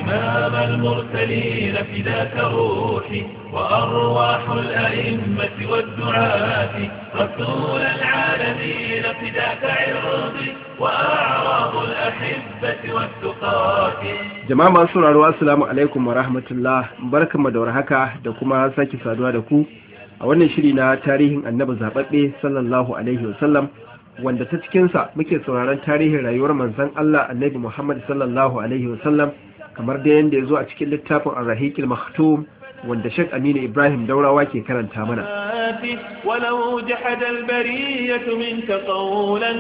إمام المرسلين فداك روحي وأرواح الأئمة والدعاة رسول العالمين فداك عرضي وأعراض الأحبة والتقاة jama'a masu sauraro assalamu alaikum wa rahmatullah barkanmu da warhaka da kuma sake saduwa da ku a wannan shiri na tarihin annabi zababbe sallallahu alaihi wasallam wanda ta cikinsa muke sauraron tarihin rayuwar manzon Allah annabi Muhammad sallallahu alaihi wasallam kamar da yanda ya zo a cikin littafin ar-rahiqil maktum wanda Sheikh Aminu Ibrahim Daurawa ke karanta mana ولو جحد البرية منك قولا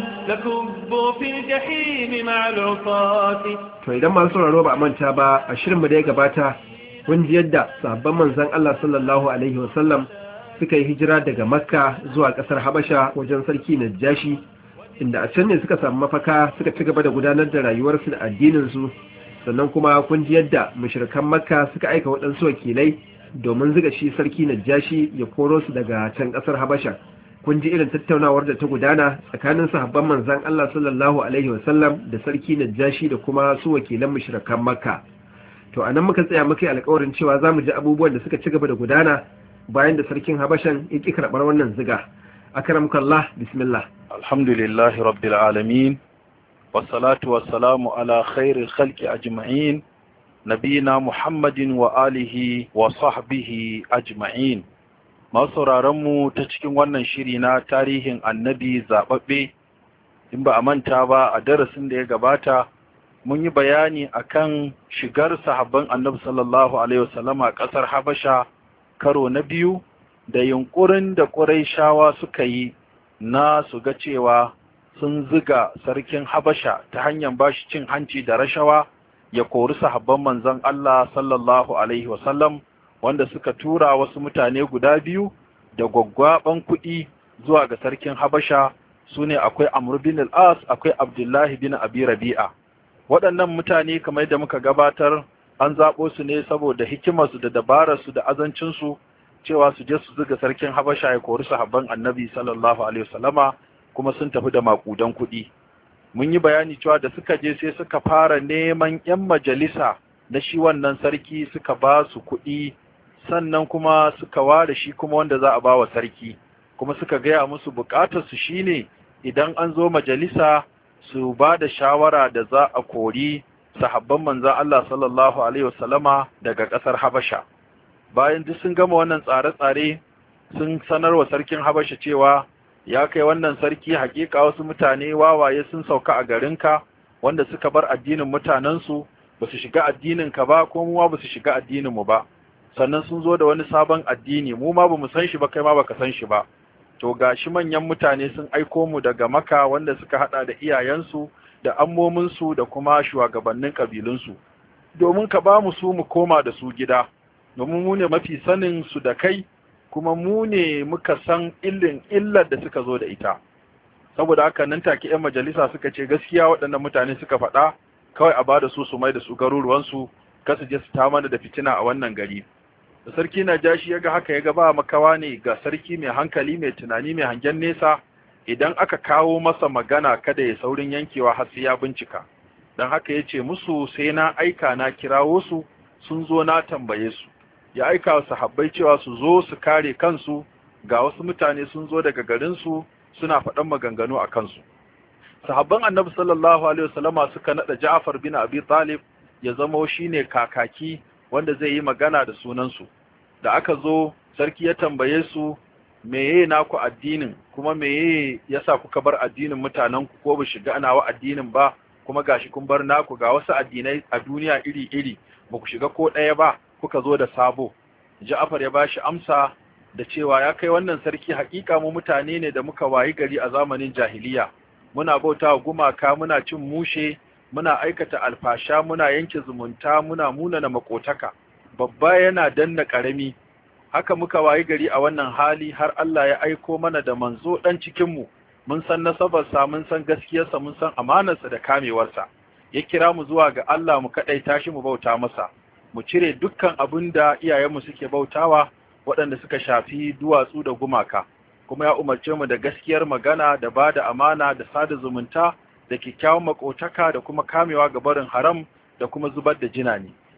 لكبوا في الجحيم مع العصاة to idan masu sauraro ba a manta ba a shirin mu da ya gabata kun ji yadda sahabban manzon Allah sallallahu alaihi wasallam suka yi hijira daga Makka zuwa kasar Habasha wajen sarki Najashi inda a can ne suka samu mafaka suka ci gaba da gudanar da rayuwarsu da addinin su sannan kuma kun ji yadda mushrikan Makka suka aika waɗansu wakilai domin zuga shi sarki Najashi ya koro su daga can kasar Habasha kun ji irin tattaunawar da ta gudana tsakanin sahabban manzon Allah sallallahu alaihi wasallam da sarki Najashi da kuma su wakilan mushrikan Makka to anan muka tsaya muka yi alƙawarin cewa zamu ji abubuwan da suka ci gaba da gudana bayan da sarkin Habashan ya ki karɓar wannan ziga akramkallah bismillah alhamdulillahi rabbil alamin wassalatu wassalamu ala khairil khalqi ajma'in nabina muhammadin wa alihi wa sahbihi ajma'in masu mu ta cikin wannan shiri na tarihin annabi zaɓaɓɓe in ba a manta ba a darasin da ya gabata mun yi bayani akan shigar sahabban annabi sallallahu alaihi wasallama ƙasar habasha karo na biyu da yunkurin da ƙuraishawa suka yi na su ga cewa sun ziga sarkin habasha ta hanyar bashi cin hanci da rashawa ya kori sahabban manzon Allah sallallahu alaihi wasallam wanda suka tura wasu mutane guda biyu da gwaggwaban kuɗi zuwa ga sarkin Habasha sune akwai Amr bin al-As akwai Abdullahi bin Abi Rabi'a waɗannan mutane kamar da muka gabatar an zaɓo su ne saboda hikimarsu da dabararsu da azancinsu cewa su je su zuga sarkin Habasha ya kori sahabban Annabi sallallahu alaihi wasallama kuma sun tafi da makudan kuɗi mun yi bayani cewa da suka je sai suka fara neman 'yan majalisa na shi wannan sarki suka ba su kuɗi sannan kuma suka ware shi kuma wanda za a ba wa sarki kuma suka gaya musu bukatarsu shine idan an zo majalisa su ba da shawara da za a kori sahabban manzan Allah sallallahu alaihi wasallama daga ƙasar Habasha bayan duk sun gama wannan tsare-tsare sun sanar wa sarkin Habasha cewa ya kai wannan sarki hakika wasu mutane wawaye sun sauka a garinka wanda suka bar addinin mutanensu ba su shiga addininka ba ko mu ba su shiga addininmu ba sannan sun zo da wani sabon addini mu ma bamu san shi ba kai ma baka san shi ba to gashi manyan mutane sun aiko mu daga maka wanda suka hada da iyayensu da ammominsu da kuma shugabannin kabilunsu domin ka ba mu su mu koma da su gida domin mu ne mafi sanin su da kai kuma mu ne muka san illin illar da suka zo da ita saboda haka nan take yan majalisa suka ce gaskiya waɗannan mutane suka faɗa kawai a bada su su mai da su garuruwansu kasu je su ta mana da fitina a wannan gari da sarki najashi ya ga haka ya ga ba makawa ne ga sarki mai hankali mai tunani mai hangen nesa idan aka kawo masa magana kada ya saurin yankewa har sai ya bincika don haka ya ce musu sai na aika na kirawo su sun zo na tambaye su ya aika wa sahabbai cewa su zo su kare kansu ga wasu mutane sun zo daga garinsu suna faɗan maganganu a kansu sahabban annabi sallallahu alaihi wasallama suka nada Ja'far bin Abi Talib ya zamo shine kakaki wanda zai yi magana da sunansu da aka zo sarki ya tambaye su meye naku addinin kuma meye yasa kuka bar addinin mutanen ku ko ba shiga ana wa addinin ba kuma gashi kun bar naku ga wasu addinai a duniya iri-iri ba ku shiga ko ɗaya ba kuka zo da sabo Ja'far ya bashi amsa da cewa ya kai wannan sarki hakika mu mutane ne da muka wayi gari a zamanin jahiliya muna bauta wa gumaka muna cin mushe muna aikata alfasha muna yanke zumunta muna munana makotaka babba yana danna karami haka muka wayi gari a wannan hali har Allah ya aiko mana da manzo dan cikin mu mun san nasabarsa mun san gaskiyarsa mun san amanarsa da kamewarsa ya kira mu zuwa ga Allah mu kadaita shi mu bauta masa mu cire dukkan abin da iyayenmu suke bautawa waɗanda suka shafi duwatsu da gumaka kuma ya umarce mu da gaskiyar magana da ba da amana da sada zumunta da kyakkyawan makotaka da kuma kamewa ga barin haram da kuma zubar da jinani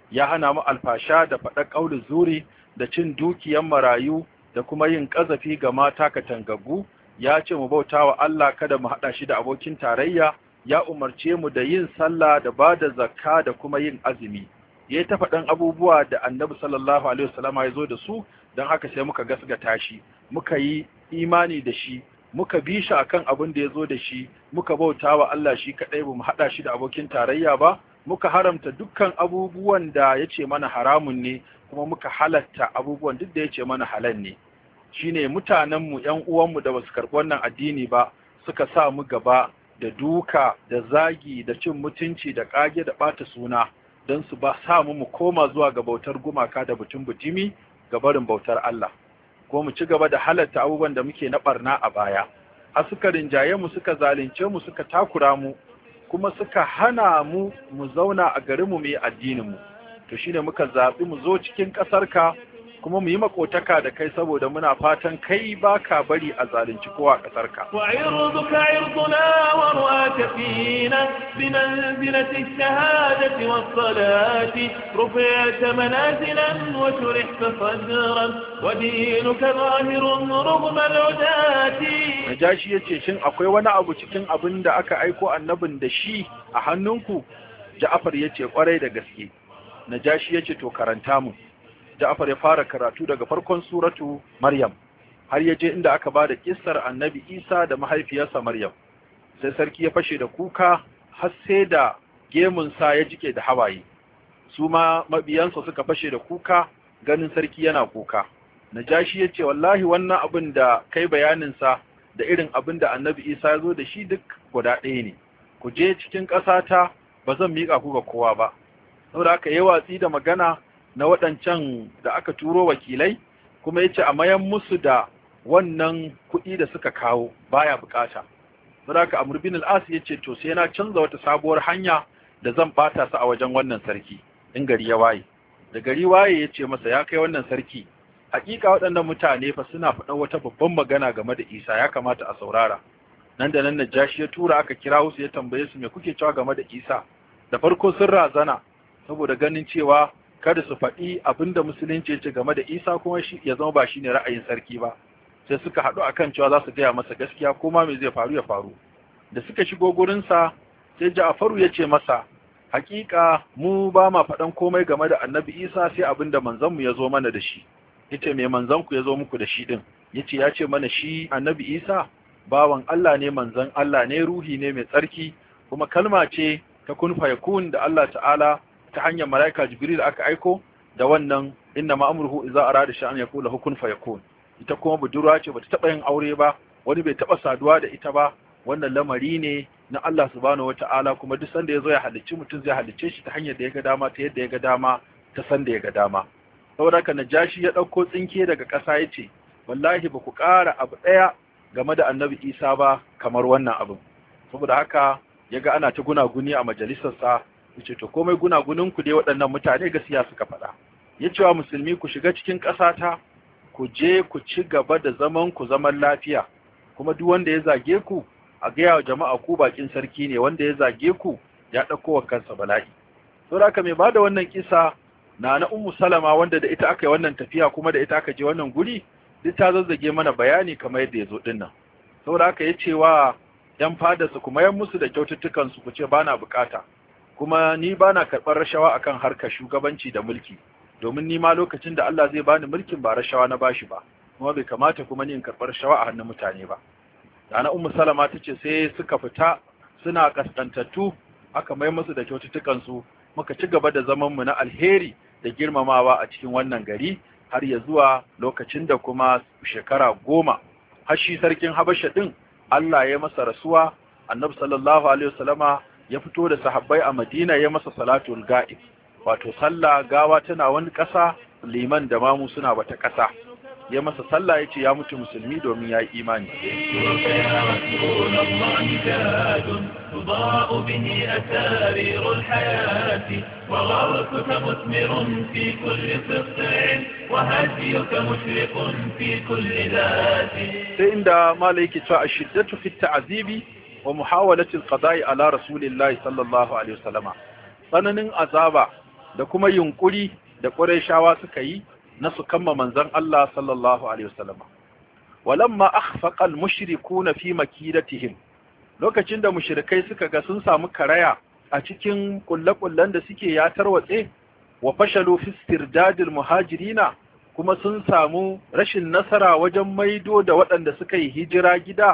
ya hana mu alfasha da faɗa ƙaulin zuri da cin dukiyan marayu da kuma yin ƙazafi ga mata katangaggu ya ce mu bauta wa Allah kada mu haɗa shi da abokin tarayya ya umarce mu da yin sallah da ba da zakka da kuma yin azumi ya ta faɗan abubuwa da annabi sallallahu alaihi wasallam ya zo da su don haka sai muka gasgata shi muka yi imani da shi muka bi shi akan abin da ya zo da shi muka bauta wa Allah shi kaɗai ba mu haɗa shi da abokin tarayya ba muka haramta dukkan abubuwan da ya ce mana haramun ne kuma muka halatta abubuwan duk da ya ce mana halal ne shine mutanenmu ‘yan uwanmu da basu karɓi wannan addini ba suka sa mu gaba da duka da zagi da cin mutunci da ƙage da ɓata suna don su ba sa mu mu koma zuwa ga bautar gumaka da butun butumi ga barin bautar Allah ko mu ci gaba da halatta abubuwan da muke na barna a baya a suka rinjaye mu suka zalunce mu suka takura mu kuma suka hana mu mu zauna a garinmu mu yi addinin mu to shine muka zaɓi mu zo cikin ƙasarka kuma mu yi makotaka da kai saboda muna fatan kai baka bari a zalunci kowa a ƙasarka وعرضك عرضنا ورؤاك فينا بمنزلة الشهادة والصلاة رفعت منازلا وشرحت صدرا ودينك ظاهر رغم العداة Najashi ya ce shin akwai wani abu cikin abin da aka aiko annabin da shi a hannunku Ja'far ya ce kwarai da gaske Najashi ya ce to karanta mu Ja'far ya fara karatu daga farkon suratu Maryam har ya je inda aka bada kissar Annabi Isa da mahaifiyarsa Maryam sai sarki ya fashe da kuka har sai da gemun sa ya jike da hawaye su ma mabiyansa suka fashe da kuka ganin sarki yana kuka Najashi ya ce wallahi wannan abin da kai bayanin sa da irin abin da Annabi Isa ya zo da shi duk guda ɗaya ne ku je cikin ƙasata ba zan miƙa ku ga kowa ba saboda haka yi watsi da magana na waɗancan da aka turo wakilai kuma yace a mayan musu da wannan kuɗi da suka kawo baya bukata saboda haka Amr bin al-As yace to sai na canza wata sabuwar hanya da zan bata su a wajen wannan sarki in gari ya waye da gari waye yace masa ya kai wannan sarki hakika waɗannan mutane fa suna faɗan wata babban magana game da Isa ya kamata a saurara nan da nan Najashi ya tura aka kira su ya tambaye su me kuke cewa game da Isa da farko sun razana saboda ganin cewa kada su faɗi abinda musulunci ce game da Isa kuma shi ya zama ba shine ra'ayin sarki ba sai suka haɗu akan cewa za su gaya masa gaskiya ko ma me zai faru ya faru da suka shigo gurin sa sai Ja'faru ya ce masa hakika mu ba ma faɗan komai game da Annabi Isa sai abinda manzon mu ya zo mana da shi yace me manzon ku ya zo muku da shi din yace ya ce mana shi Annabi Isa bawan Allah ne manzon Allah ne ruhi ne mai tsarki kuma kalma ce ta kun fayakun da Allah ta'ala ta hanyar malaika jibril aka aiko da wannan inna ma'amruhu idza arada sha'an yaqulu hukun fayakun ita kuma budurwa ce bata taba yin aure ba wani bai taba saduwa da ita ba wannan lamari ne na Allah subhanahu wata'ala kuma duk sanda yazo ya halicci mutum zai halicce shi ta hanyar da ya ga dama ta yadda ya ga dama ta sanda ya ga dama saboda haka najashi ya dauko tsinke daga ƙasa yace wallahi ba ku ƙara abu ɗaya game da annabi Isa ba kamar wannan abin saboda haka yaga ana ta gunaguni a majalisarsa yace to komai gunagunin ku dai waɗannan mutane gaskiya suka faɗa yace wa musulmi ku shiga cikin ƙasata ku je ku ci gaba da zaman ku zaman lafiya kuma duk wanda ya zage ku a gaya wa jama'a ku bakin sarki ne wanda ya zage ku ya ɗauko wa kansa bala'i saboda haka mai bada wannan kisa na na ummu salama wanda da ita aka yi wannan tafiya kuma da ita aka je wannan guri duk ta zazzage mana bayani kamar yadda ya zo dinnan saboda haka ya ce wa ‘yan fadarsa kuma yan musu da kyaututtukansu ku ce ba na bukata kuma ni ba na karɓar rashawa akan harkar shugabanci da mulki domin ni ma lokacin da Allah zai bani mulkin ba rashawa na bashi ba kuma bai kamata kuma ni in karɓar rashawa a hannun mutane ba Dana Ummu Salama ta ce sai suka fita suna kaskantattu aka mai musu da kyaututtukansu muka ci gaba da zaman mu na alheri da girmamawa a cikin wannan gari har ya zuwa lokacin da kuma shekara goma har shi sarkin Habasha din Allah ya masa rasuwa annabi sallallahu alaihi wasallama ya fito da sahabbai a Madina ya masa salatul ga'ib wato sallah gawa tana wani ƙasa liman da mamu suna wata ƙasa ya masa sallah yace ya mutu musulmi domin ya yi imani تضاء به أسارير الحياة وغرسك مثمر في كل سطع وهديك مشرق في كل ذات sai inda malai yake cewa ashiddatu fi ta'zibi wa muhawalati alqada'i ala rasulillahi sallallahu alaihi wasallama tsananin azaba da kuma yunkuri da Qurayshawa suka yi na su kamma manzon Allah sallallahu alaihi wasallam walamma akhfaqa al-mushrikuuna fi makidatihim lokacin da mushrikai suka ga sun samu karaya a cikin kullakullan da suke ya tarwatse wa fashalu fi istirdadil muhajirina kuma sun samu rashin nasara wajen maido da waɗanda suka yi hijira gida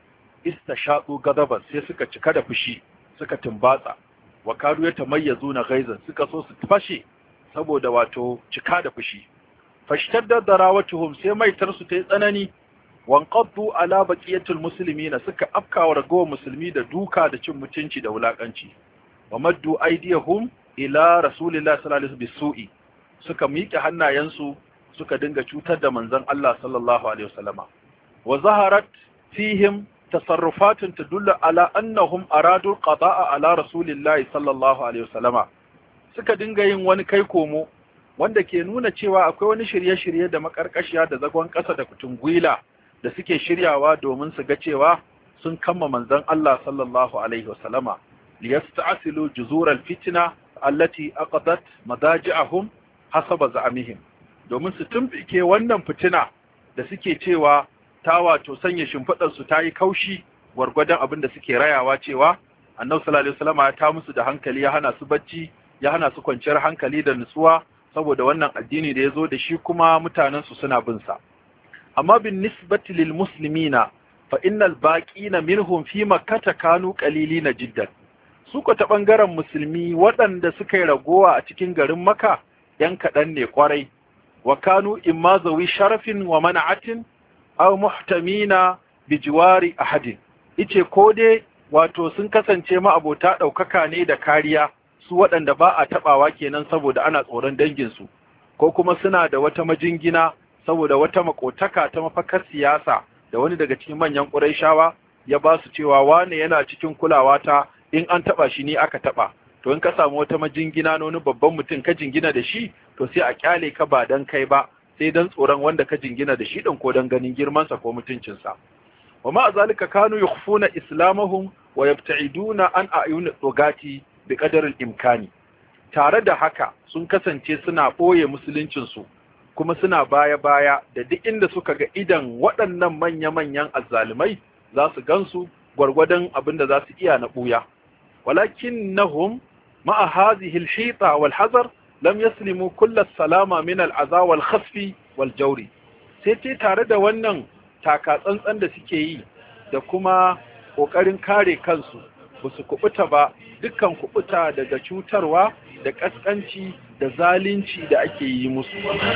istashadu gadaban sai suka cika da fushi suka tumbatsa wa kadu ya tamayyazu na gaizan suka so su fashe saboda wato cika da fushi fashtadda darawatuhum sai maitar su ta yi tsanani wanqaddu ala baqiyatul muslimina suka afkawa ragowar musulmi da duka da cin mutunci da wulakanci wa maddu aydiyahum ila rasulillahi sallallahu alaihi bisu'i suka miƙe hannayensu suka dinga cutar da manzon Allah sallallahu alaihi wasallama wa zaharat fihim tasarrufatun tadullu ala annahum aradu qada'a ala rasulillahi sallallahu alaihi wasallama suka dinga yin wani kai komo wanda ke nuna cewa akwai wani shirye-shirye da makarkashiya da zagon ƙasa da kutungwila da suke shiryawa domin su ga cewa sun kama manzon Allah sallallahu alaihi wasallama liyasta'silu juzur alfitna allati aqadat madaji'ahum hasaba za'amihim domin su tumbike wannan fitina da suke cewa ta wato sanya shimfidar su tayi kaushi gwargwadon abin da suke rayawa cewa annabi sallallahu alaihi wasallama ya ta musu da hankali ya hana su bacci ya hana su kwanciyar hankali da nutsuwa saboda wannan addini da ya zo da shi kuma mutanen su suna bin sa amma bin nisbati lil muslimina fa innal baqina minhum fi makkah kanu qalilina jiddan su ko ta bangaren musulmi waɗanda suka yi ragowa a cikin garin maka yan kaɗan ne kwarai wa kanu imma zawi sharafin wa mana'atin aw muhtamina bi jiwari ahadin ice ko dai wato sun kasance ma abota ɗaukaka ne da kariya su waɗanda ba a taɓawa kenan saboda ana tsoron danginsu ko kuma suna da wata majingina saboda wata makotaka ta mafakar siyasa da wani daga cikin manyan ƙurayshawa ya ba su cewa wane yana cikin kulawa ta in an taba shi ni aka taba to in ka samu wata majingina na wani babban mutum ka jingina da shi to sai a kyale ka ba dan kai ba sai dan tsoron wanda ka jingina da shi din ko dan ganin girmansa ko mutuncinsa wa ma zalika kanu yukhfuna islamahum wa yabta'iduna an ayun dogati bi qadar imkani tare da haka sun kasance suna boye musuluncin su kuma suna baya-baya da duk inda suka ga idan waɗannan manya-manyan azzalumai za su gansu gwargwadon abin da za su iya na ɓuya. Walakin nahum ma'a hazihi al-hita wal hazar lam yaslimu kulla salama min al-aza wal khasfi wal jawri. Sai ce tare da wannan taka tsantsan da suke yi da kuma ƙoƙarin kare kansu ba su kubuta ba dukkan kubuta daga cutarwa da ƙasƙanci da zalunci da ake yi musu.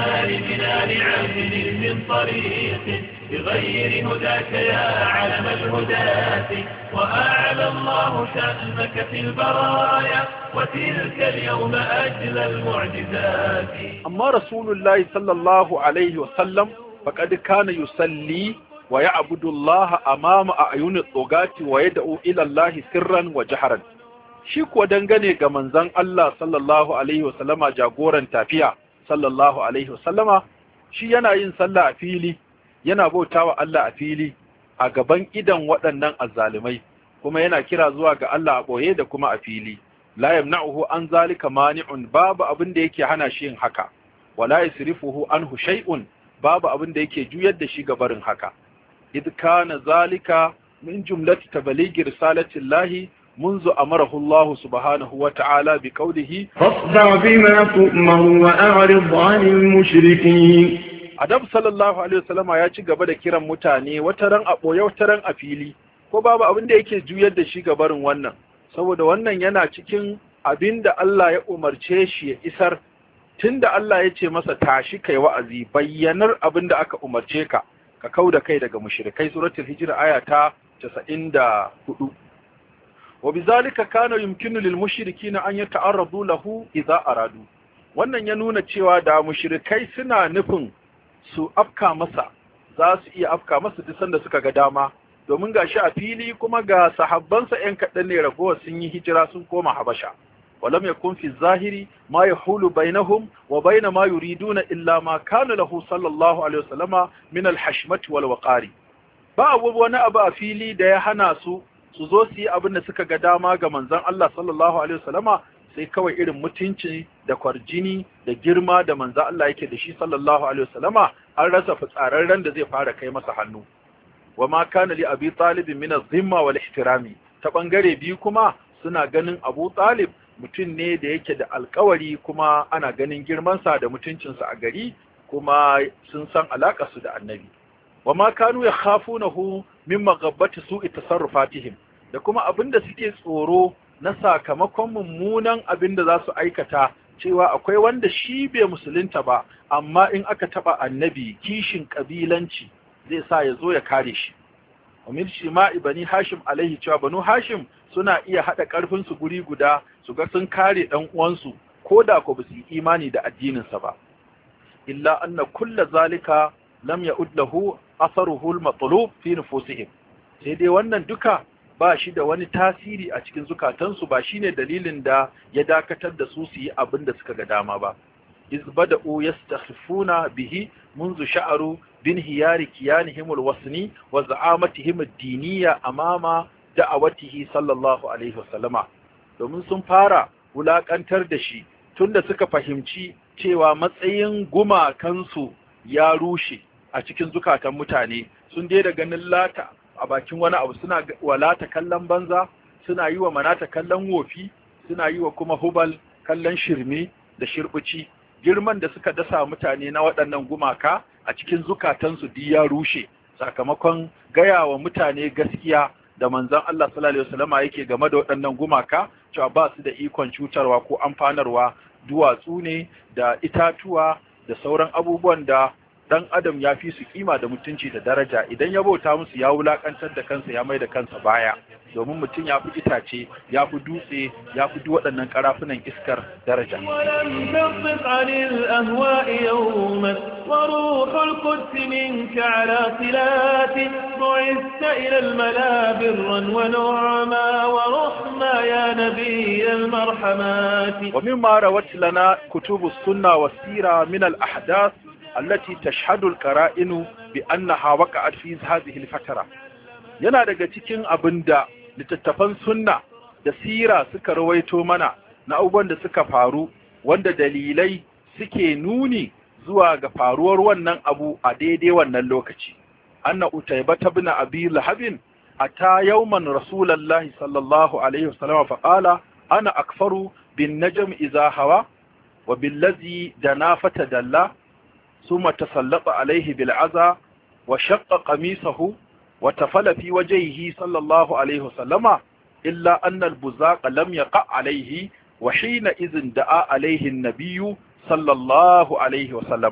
بغير هداك يا علم الهداة وأعلى الله شأنك في البرايا وتلك اليوم أجل المعجزات أما رسول الله صلى الله عليه وسلم فقد كان يصلي ويعبد الله أمام أعين الطغاة ويدعو إلى الله سرا وجهرا shi kuwa dangane ga manzon Allah sallallahu alaihi wasallama jagoran tafiya sallallahu alaihi wasallama shi yana yin sallah a fili yana bautawa Allah a fili a gaban idan waɗannan azzalumai kuma yana kira zuwa ga Allah a ɓoye da kuma a fili la yamna'uhu an zalika mani'un babu abin da yake hana shi yin haka wala yasrifuhu anhu shay'un babu abin da yake juyar da shi ga barin haka id kana zalika min jumlati tablighi risalati llahi منذ أمره الله سبحانه وتعالى بقوله فاصدع بما تؤمر وأعرض عن المشركين Adam sallallahu alaihi wasallama ya ci gaba da kiran mutane wata ran a boye wata ran a fili ko babu abin da yake juyar da shi gabarin wannan saboda wannan yana cikin abin da Allah ya umarce shi ya isar tunda Allah ya ce masa tashi kai wa'azi bayyanar abin da aka umarce ka ka kauda kai daga mushrikai suratul hijra aya ta 94 وبذلك كان يمكن للمشركين أن يتعرضوا له إذا أرادوا wannan ya nuna cewa da mushrikai suna nufin su afka masa za su iya afka masa duk sanda suka ga dama domin gashi a fili kuma ga sahabbansa ƴan kaɗan ne ragowar sun yi hijira sun koma habasha walam yakun fi zahiri ma yahulu bainahum wa bain ma yuriduna illa ma kana lahu sallallahu alaihi wasallama min al-hashmati wal waqari ba wani abu a fili da ya hana su su zo su yi abin da suka ga dama ga manzon Allah sallallahu alaihi wasallama sai kawai irin mutunci da kwarjini da girma da manzo Allah yake da shi sallallahu alaihi wasallama an rasa fitsararren da zai fara kai masa hannu wa ma kana li abi talib min az-zimma wal ihtirami ta bangare biyu kuma suna ganin Abu Talib mutum ne da yake da alkawari kuma ana ganin girmansa da mutuncinsa a gari kuma sun san su da annabi wa ma kanu yakhafunahu min maghabbati su'i tasarrufatihim da kuma abinda suke tsoro na sakamakon mummunan abinda za su aikata cewa akwai wanda shi bai musulunta ba amma in aka taba annabi kishin kabilanci zai sa ya zo ya kare shi Umar Shima'i bani Hashim alaihi cewa banu Hashim suna iya hada karfin su guri guda su ga sun kare dan uwansu koda ko ba su yi imani da addinin sa ba illa anna kulla zalika lam ya'ud lahu atharuhu al-matlub fi nufusihim sai dai wannan duka ba shi da wani tasiri a cikin zukatansu ba shine dalilin da ya dakatar da su su yi abin da suka ga dama ba iz bada'u yastakhifuna bihi منذ شعروا بانهيار كيانهم الوثني وزعامتهم الدينية أمام دعوته صلى الله عليه وسلم domin sun fara wulakantar da shi tunda suka fahimci cewa matsayin gumakansu ya rushe a cikin zukatan mutane sun daina ganin lata a bakin wani abu suna wa lata kallon banza suna yi wa manata kallon wofi suna yi wa kuma hubal kallon shirme da shirbici girman da suka dasa mutane na waɗannan gumaka a cikin zukatansu duk ya rushe sakamakon gaya wa mutane gaskiya da manzon Allah sallallahu alaihi wasallama yake game da waɗannan gumaka cewa ba su da ikon cutarwa ko amfanarwa duwatsu ne da itatuwa da sauran abubuwan da dan adam ya fi su kima da mutunci da daraja idan ya bauta musu ya wulakantar da kansa ya mai da kansa baya domin mutum ya fi itace ya fi dutse ya fi duk waɗannan karafunan iskar daraja ولم عن الأهواء يوما وروح القدس منك على صلات بعثت إلى الملا برا ونعما ورحما يا نبي المرحمات ومما روت لنا كتب السنة والسيرة من الأحداث التي تشهد القرائن بأنها وقعت في هذه الفترة yana daga cikin abin da littattafan sunna da sira suka rawaito mana na abubuwan da suka faru wanda dalilai suke nuni zuwa ga faruwar wannan abu a daidai wannan lokaci anna utayba ibn abi lahabin ata yawman rasulullahi sallallahu alaihi wasallam fa qala ana akfaru bin najm idha hawa wa billazi dana fatadalla ثم تسلط عليه بالعزى وشق قميصه وتفل في وجهه صلى الله عليه وسلم إلا أن البزاق لم يقع عليه وحينئذ دعا عليه النبي صلى الله عليه وسلم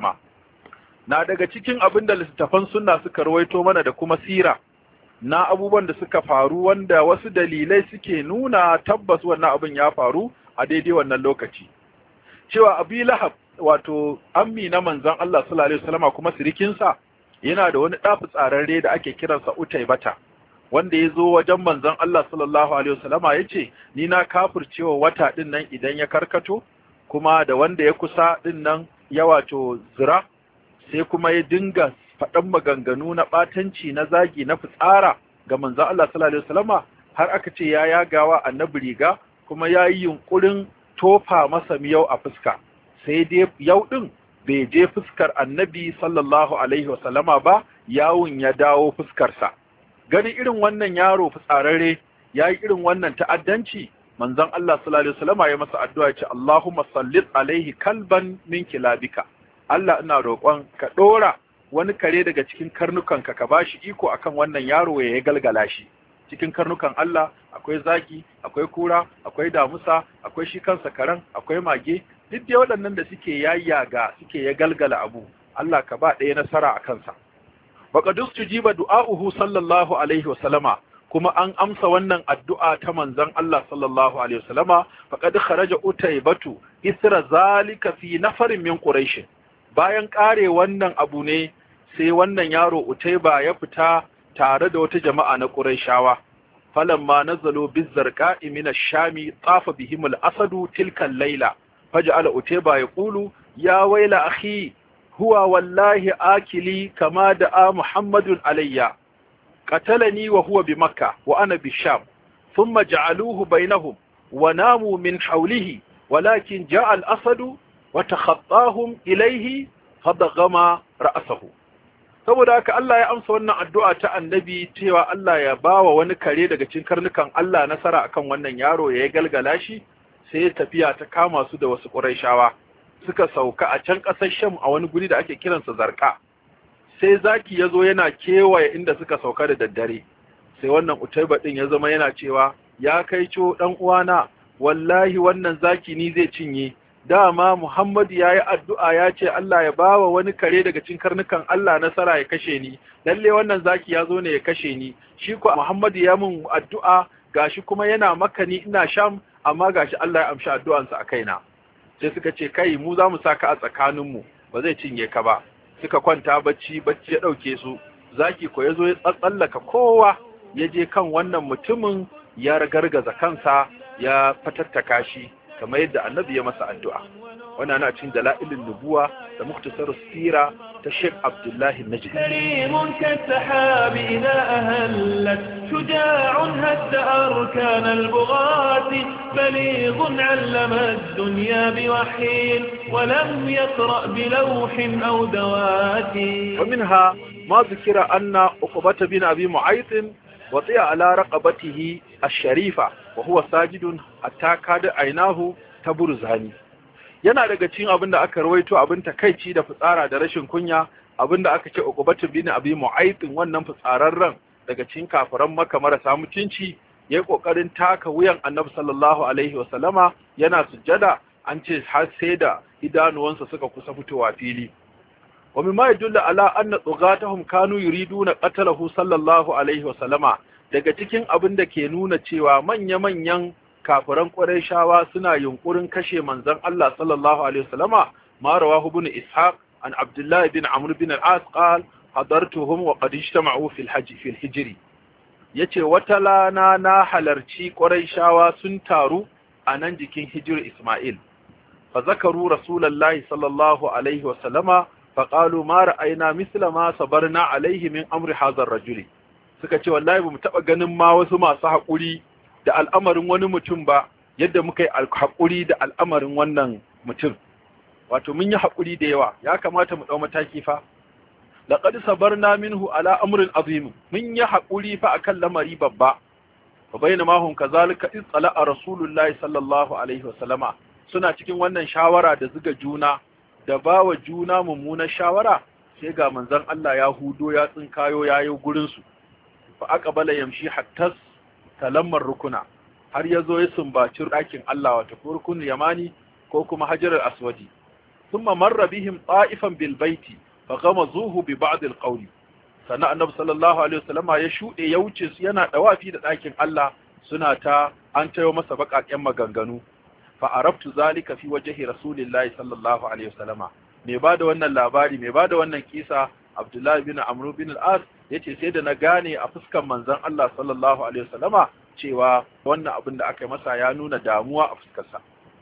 na daga cikin abin da littattafan sunna suka rawaito mana da kuma sira na abubuwan da suka faru wanda wasu dalilai suke nuna tabbas wannan abin ya faru a daidai wannan lokaci cewa abi lahab wato ammi na manzon Allah sallallahu alaihi wasallama kuma sirikinsa yana da wani ɗafi tsararre da ake kiransa utaibata wanda ya zo wajen manzon Allah sallallahu alaihi wasallama ya ce ni na kafircewa wata ɗin nan idan ya karkato kuma da wanda ya kusa ɗin nan ya wato zira sai kuma ya dinga faɗan maganganu na ɓatanci na zagi na fitsara ga manzon Allah sallallahu alaihi wasallama har aka ce ya yagawa annabi riga kuma ya yi yunƙurin tofa masa miyau a fuska sai dai yau ɗin bai je fuskar annabi sallallahu alaihi wasallama ba yawun ya dawo fuskarsa gani irin wannan yaro fitsararre ya yi irin wannan ta'addanci manzon Allah sallallahu alaihi wasallama ya masa addu'a ce Allahumma sallit alaihi kalban min kilabika Allah ina roƙon ka ɗora wani kare daga cikin karnukanka ka bashi iko akan wannan yaro ya galgala shi cikin karnukan Allah akwai zaki akwai kura akwai damusa akwai shi kansa karen akwai mage duk dai waɗannan da suke yayyaga suke ya galgala abu Allah ka ba ɗaya nasara a kansa faqadus tujiba du'a'uhu sallallahu alaihi wasallama kuma an amsa wannan addu'a ta manzon Allah sallallahu alaihi wasallama faqad kharaja utaybatu isra zalika fi nafarin min quraish bayan kare wannan abu ne sai wannan yaro utayba ya fita tare da wata jama'a na quraishawa falamma nazalu bizzarqa'i min ash-shami tafa bihim al-asadu tilka al-layla فجعل أتيبا يقول يا ويل أخي هو والله آكلي كما دعا محمد علي قتلني وهو بمكة وأنا بالشام ثم جعلوه بينهم وناموا من حوله walakin ja'a al-asadu wa takhattahum ilayhi fadagama ra'sahu saboda haka Allah ya amsa wannan addu'a ta annabi cewa Allah ya bawa wani kare daga cikin karnukan Allah nasara akan wannan yaro ya galgala shi sai ya tafiya ta kama su da wasu Qurayshawa suka sauka a can ƙasar Sham a wani guri da ake kiransa Zarqa sai zaki ya zo yana kewaye inda suka sauka da daddare sai wannan Utaiba din ya zama yana cewa ya kai co dan uwana wallahi wannan zaki ni zai cinye dama Muhammadu ya yi addu'a ya ce Allah ya bawa wani kare daga cikin karnukan Allah nasara ya kashe ni, lalle wannan zaki ya zo ne ya kashe ni, shi ko Muhammadu ya mun addu'a gashi kuma yana maka ni ina sham, amma gashi Allah ya amshi addu'ansa a kaina. Sai suka ce, kai mu za mu saka a tsakaninmu, ba zai cinye ka ba. Suka kwanta bacci, bacci ya ɗauke su, zaki ko ya zo ya tsallaka kowa, ya je kan wannan mutumin ya ragargaza kansa, ya fatattaka shi. kamar yadda annabi ya masa addu'a wannan na cikin dala'ilin nubuwa da muktasar sira ta Sheikh Abdullahi Najdi كريم كالسحاب إذا أهلت شجاع هد أركان البغاة بليغ علم الدنيا بوحي ولم يقرأ بلوح أو دوات ومنها ما ذكر أن عقبة بن أبي معيط وطيع على رقبته الشريفة وهو ساجد حتى كاد عيناه تبرزاني yana daga cikin abin da aka rawaito abin takaici da fitsara da rashin kunya abin da aka ce uqbatu bin abi mu'aytin wannan fitsararren daga cikin kafiran maka marasa mutunci yayi kokarin taka wuyan annabi sallallahu alaihi wa sallama yana sujjada an ce har sai da idanuwansa suka kusa fitowa fili wa mimma yadullu ala anna tsugatahum kanu yuriduna qatalahu sallallahu alaihi wa sallama daga cikin abin da ke nuna cewa manya-manyan kafiran Qurayshawa suna yunkurin kashe manzon Allah sallallahu alaihi wasallama ma rawahu ibn Ishaq an Abdullah ibn Amr ibn al-As qal hadartuhum wa qad ijtama'u fil hajj fil hijri yace wata lana na halarci Qurayshawa sun taru a nan jikin hijir Isma'il fa zakaru rasulullahi sallallahu alaihi wasallama fa qalu ma ra'ayna misla ma sabarna alaihi min amri hadha ar-rajuli suka ce wallahi bamu taba ganin ma wasu masu haƙuri da al'amarin wani mutum ba yadda muka yi haƙuri da al'amarin wannan mutum wato mun yi haƙuri da yawa ya kamata mu ɗau mataki fa laqad sabarna minhu ala amrin azim mun yi haƙuri fa akan lamari babba fa bainama hum kazalika iz a rasulullahi sallallahu alaihi wasallama suna cikin wannan shawara da zuga juna da bawa juna mummunar shawara sai ga manzon Allah ya hudo ya tsinkayo yayo gurin su fa aqbala yamshi hatta talammar rukuna har yazo ya sumbaci ɗakin Allah wato rukun yamani ko kuma hajar aswadi thumma marra bihim ta'ifan bil baiti fa ghamazuhu bi ba'd al qawli sana annabi sallallahu alaihi wasallama ya shude ya wuce su yana dawafi da ɗakin Allah suna ta an tayo masa baƙaƙen maganganu fa arabtu zalika fi wajhi rasulillahi sallallahu alaihi wasallama me bada wannan labari me bada wannan kisa Abdullahi bin Amr bin al-As yace sai da na gane a fuskan manzon Allah sallallahu alaihi wasallama cewa wannan abin da aka yi masa ya nuna damuwa a fuskarsa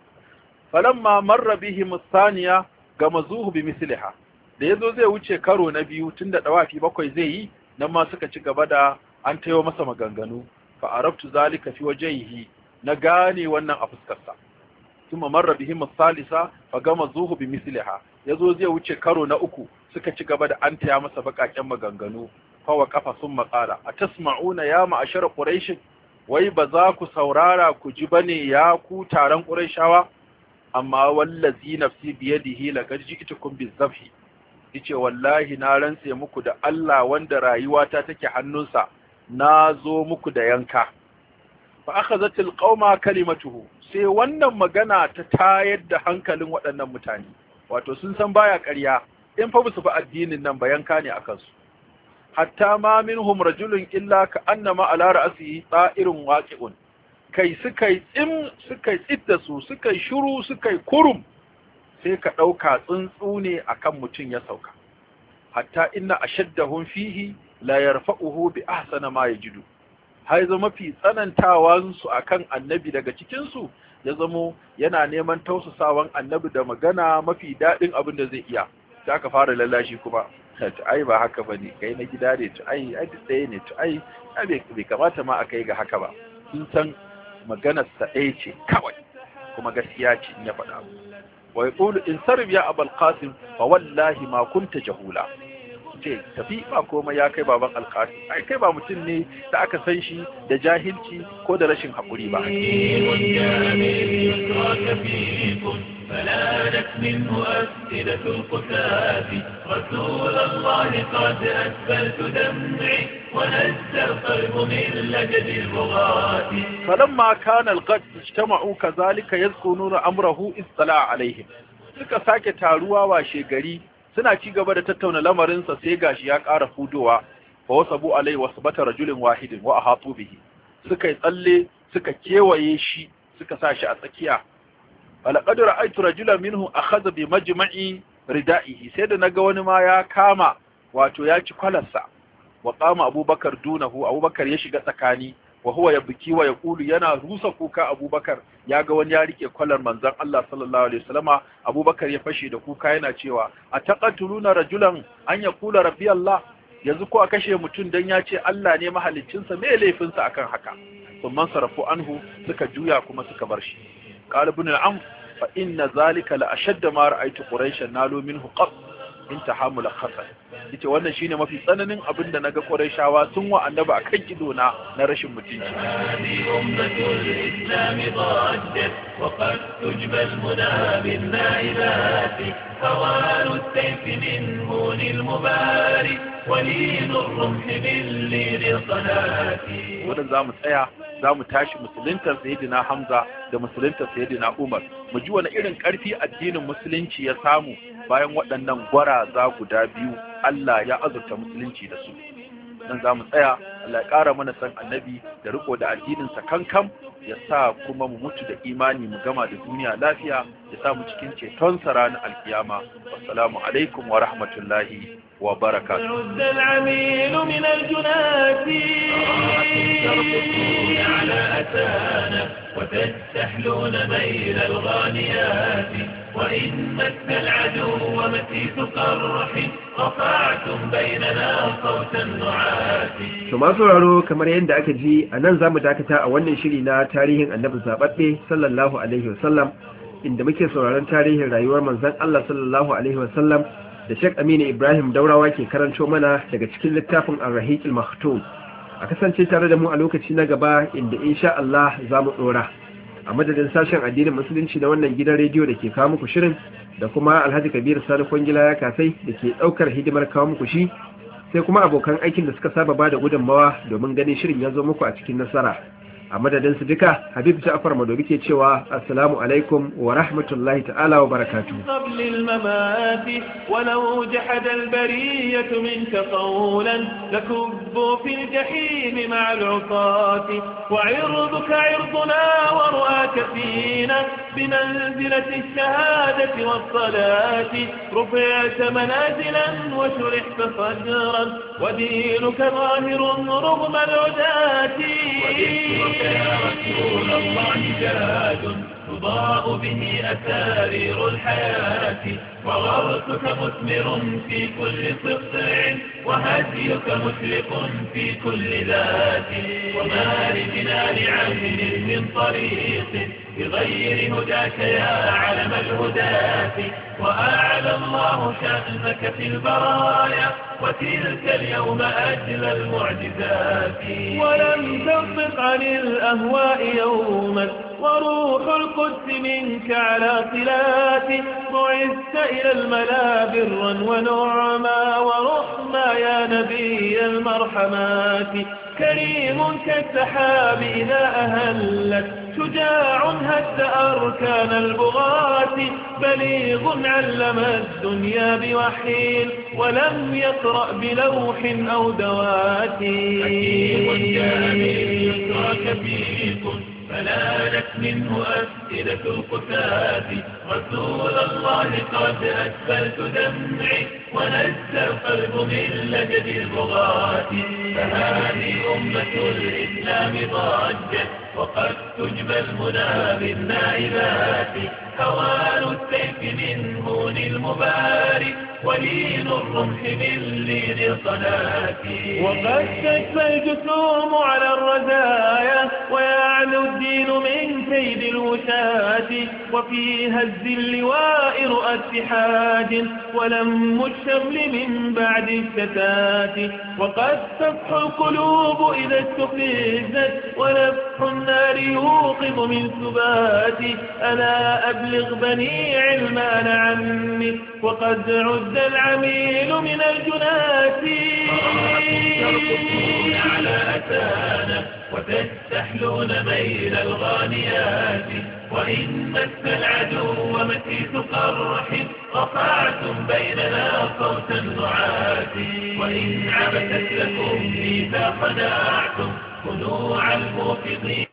falamma marra bihim thaniya gamazuhu bi misliha da yazo zai wuce karo na biyu tunda dawafi bakwai zai yi nan ma suka ci gaba da an tayo masa maganganu fa arabtu zalika fi wajhihi na gane wannan a fuskarsa kuma marra bihim thalitha fa gamazuhu bi misliha yazo zai wuce karo na uku suka ci gaba da an taya masa bakaken maganganu fa wa kafa sun maƙala atasma'una ya ma'ashar quraish wai ba za ku saurara ku ji bane ya ku taron qurayshawa amma wallazi nafsi biyadihi laqad ji'tukum bizabhi yace wallahi na rantse muku da Allah wanda rayuwata take hannunsa na zo muku da yanka fa akhadhatil qauma kalimatuhu sai wannan magana ta tayar da hankalin waɗannan mutane wato sun san baya ƙarya in fa su fi addinin nan ba yanka ne akan su hatta ma minhum rajulun illa ka annama ala ra'sihi ta'irun waqi'un kai suka yi tsim suka yi tsidda su suka yi shuru suka yi kurum sai ka ɗauka tsuntsu ne akan mutum ya sauka hatta inna ashaddahum fihi la yarfa'uhu bi ahsana ma yajidu har zama mafi tsanantawan su akan annabi daga cikin su ya zamo yana neman tausasawan annabi da magana mafi daɗin abin da zai iya sai aka fara lallashi kuma ta ai ba haka bane kai na gida ne ta ai ai ɗaya ne ta ai bai kamata ma a kai ga haka ba sun san maganar sa ɗaya ce kawai kuma gaskiya ce in ya faɗa wa yaqulu in sarif ya abul qasim fa wallahi ma kunta jahula ce tafi ba komai ya kai baban alqasim ai kai ba mutum ne da aka san shi da jahilci ko da rashin haƙuri ba فلانت منه أسئلة القتاة رسول الله قد أسفلت دمعي ونزل القلب من لجد البغاة فلما كان الغد اجتمعوا كذلك يذكرون أمره اطلع عليهم suka sake taruwa washe gari suna ci gaba da tattauna lamarinsa sai gashi ya ƙara fudowa fa wasabu alai wasbata rajulin wahidin wa ahatu bihi suka yi tsalle suka kewaye shi suka sa shi a tsakiya falaqad ra'aytu rajulan minhu akhadha bi majma'i ridaihi sai da naga wani ma ya kama wato ya ci kwalarsa wa qama abubakar dunahu abubakar ya shiga tsakani wa huwa yabki wa yaqulu yana rusa kuka abubakar ya ga wani ya rike kwalar manzon Allah sallallahu alaihi wasallama abubakar ya fashe da kuka yana cewa ataqatuluna rajulan an yaqula rabbi Allah yanzu ko a kashe mutum dan ya ce Allah ne mahaliccinsa me laifinsa akan haka sun sarafu anhu suka juya kuma suka bar shi قال ابن العم فإن ذلك لأشد ما رأيت قريشا نالوا منه قط انتهى ملخصا yace wannan shine mafi tsananin abin da naga Qurayshawa sun wa annabi akan ido na na rashin mutunci هذه أمة الإسلام ضجت وقد تجبى المنى بالنائبات هوان السيف من هون المبارك ولين الرمح باللين الصلاة wannan zamu tsaya zamu tashi musuluntar sayyidina Hamza da musuluntar sayyidina Umar mu ji wani irin karfi addinin musulunci ya samu bayan waɗannan gwaraza guda biyu Allah ya azurta musulunci da su dan zamu tsaya Allah ya ƙara mana san annabi da riko da addinin sa kankan ya sa kuma mu mutu da imani mu gama da duniya lafiya ya sa mu cikin ceton sa ranar alkiyama assalamu alaikum wa rahmatullahi wa barakatuh عد العميل من الجنات ترقصون على أتانا وتستحلون ميل الغانيات وإن مس العدو مسيس قرح رفعتم بيننا صوت النعات To masu sauraro kamar yadda aka ji a nan za mu dakata a wannan shiri na tarihin annabi zaɓaɓɓe sallallahu alaihi wasallam inda muke sauraron tarihin rayuwar manzon Allah sallallahu alaihi wasallam da Sheikh Aminu Ibrahim Daurawa ke karanto mana daga cikin littafin Ar-Rahiqil Maktum. A kasance tare da mu a lokaci na gaba inda insha Allah za mu ɗora. A madadin sashen addinin musulunci na wannan gidan rediyo da ke kawo muku shirin da kuma Alhaji Kabiru Sani Kwangila ya kasai da ke ɗaukar hidimar kawo muku shi sai kuma abokan aikin da suka saba bada gudunmawa domin ganin shirin ya zo muku a cikin nasara a madadin su duka habib ja'far madobi ke cewa assalamu alaikum wa rahmatullahi ta'ala wa barakatuh قبل الممات ولو جحد البرية منك قولا لكبوا في الجحيم مع العصاة وعرضك عرضنا ورؤاك فينا بمنزلة الشهادة والصلاة رفعت منازلا وشرحت صدرا ودينك ظاهر رغم العداة وذكرك يا رسول الله جاد تضاء به أسارير الحياة وغرسك مثمر في كل صقع وهديك مشرق في كل ذات وما لجنان عهد من طريق بغير هداك يا علم الهداة وأعلى الله شأنك في البرايا وتلك اليوم أجل المعجزات ولم تنطق عن الأهواء يوما وروح القدس منك على صلات بعثت إلى الملا برا ونعما ورحما يا نبي المرحمات كريم كالسحاب إذا أهلت شجاع هد أركان البغاة بليغ علم الدنيا بوحي ولم يقرأ بلوح أو دوات حكيم جامل يسرك فيكم فنالت منه أسئلة القتات رسول الله قد أسفلت دمعي ونزل القلب من لجد البغاة فهذه أمة الإسلام ضجت وقد تجبى المنى بالنائبات هوان السيف من هون المبارك ولين الرمح من لين الصلاة وقد تكفى الجسوم على الرزايا ويعلو الدين من كيد الوشاة الجنات وفي هز اللواء رؤى اتحاد ولم الشمل من بعد الشتات وقد تفح القلوب إذا استفزت ونفح النار يوقظ من سبات ألا أبلغ بني علمان عني وقد عد العميل من الجنات ترقصون على أتانا وتستحلون ميل الغانيات وإن مس العدو مسيس قرح رفعتم بيننا صوت النعات وإن عبثت لكم إذا خدعتم خنوع الموقظين